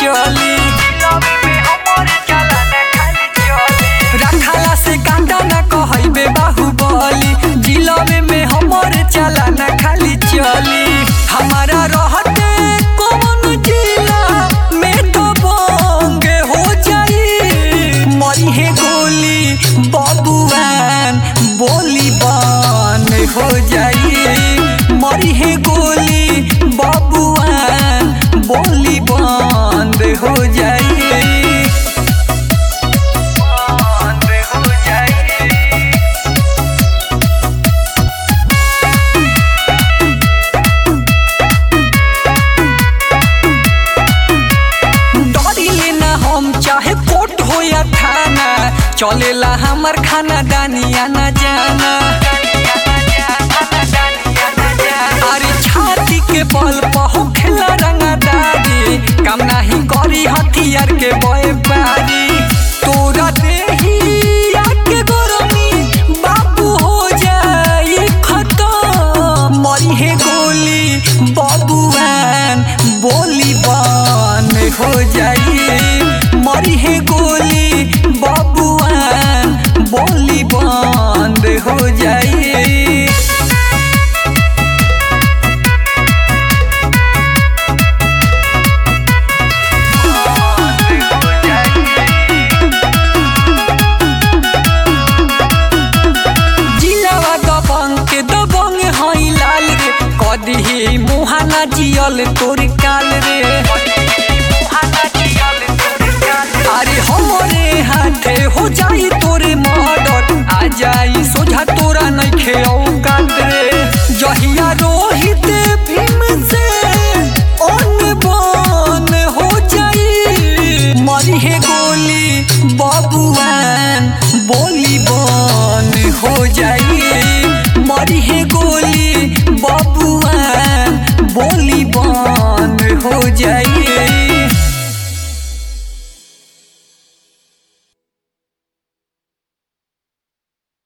चली रखाला से कांटा ना कहबे बाहुबली जिलबे में हमर चला ना खाली चली हमारा रहते कौन जिला में तो बंगे हो जाई मरी है गोली बबुआन बोली बन हो जाई मरी है गोली बबुआन बोली बंद हो जाई बंद हो जाई डरिले ना हम चाहे कोर्ट हो या थाना चलेला हमर खाना दानिया ना जाना अरे छाती के बल पहो खेला रंगदारी काम नाही करी हथियार के बय पारी तोरा देही के गरमी बाबू हो जाई खतम मरी है गोली बबुआन बोली बन हो जाई मरी है गोली बबुआन बोली बंद हो जाई जिलावा दबंग के दबंग हई लाल रे कदी मुहाना जियल तोर काल रे अरे हमरे हाथे हो जाई तोरे मर्डर आ जाई सोझा तोरा नइखे औकात रे जहिया रोहित भी